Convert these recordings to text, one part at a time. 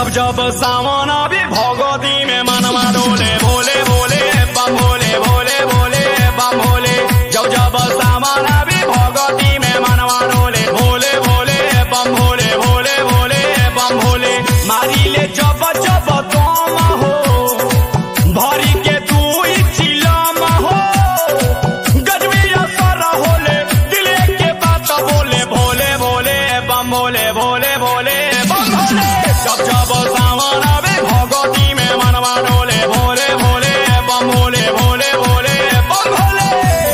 जब जब सावन आवे भगवती में मनवा डोले भोले भोले बम भोले भोले भोले बम भोले जब जब सावन आवे भगवती में मनवा डोले भोले भोले बम भोले भोले भोले बम भोले मारी ले जब जब तुम हो भरी के तू चिलम हो गजबी असर होले दिले के बात बोले भोले भोले बम भोले भोले भोले बम भोले जब जब सावन आवे भगवती में मनवा डोले भोले भोले बम भोले भोले भोले बम भोले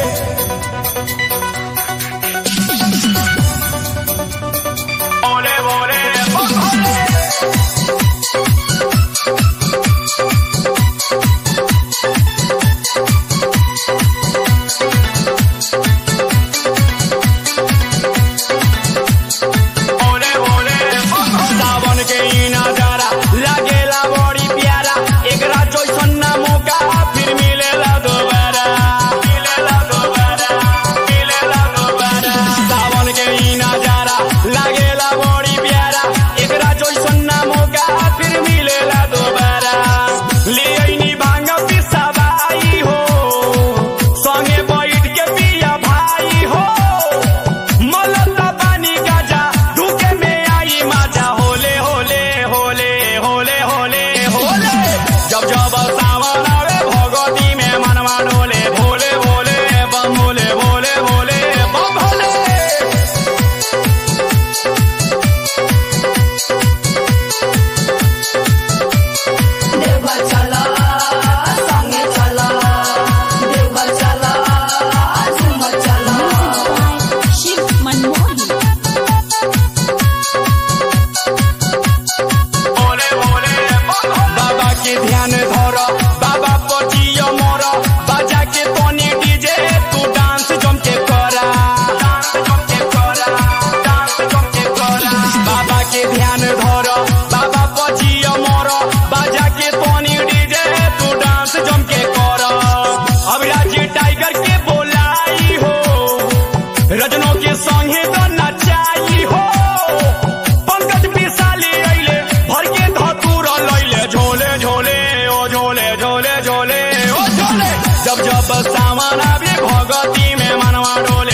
भोले भोले बम भोले भोले भोले सावन के ई नजारा लागेला बड़ी प्यारा एकरा जैसन ना मौका फिर मिलेला दोबारा मिलेला दोबारा मिलेला दोबारा सावन के ई नजारा लागेला बड़ी प्यारा एकरा जैसन ना मौका फिर मिलेला दोबारा ले आइनी भांग पिसाबाई हो संगे बैठ के पिया भाई हो मलता पानी गाजा धुके में आई माजा होले होले होले होले होले होले जब जब सावन आवे भगवती में मनवा डोले भोले भोले बम भोले भोले भोले बम भोले देवघर चला संगे चला देवघर चला झुमर चला शिव मनमोहन भोले भोले बम भोले। बाबा के ध्यान धर बाबा पचियो मोर बाजा के तोनी डीजे तू डांस जम के करा डांस जम के करा डांस जम के करा बाबा के ध्यान धर बाबा पचियो मोर बाजा के तोनी डीजे तू डांस जम के करा अभिराज टाइगर के बोलाई हो रजनों के संगे तो नचाई हो पंकज पिसाली अइले भर के धतूर लइले झोले झोले ओ झोले झोले झोले ओ झोले जब जब सामान आवे भगती में मनवा डोले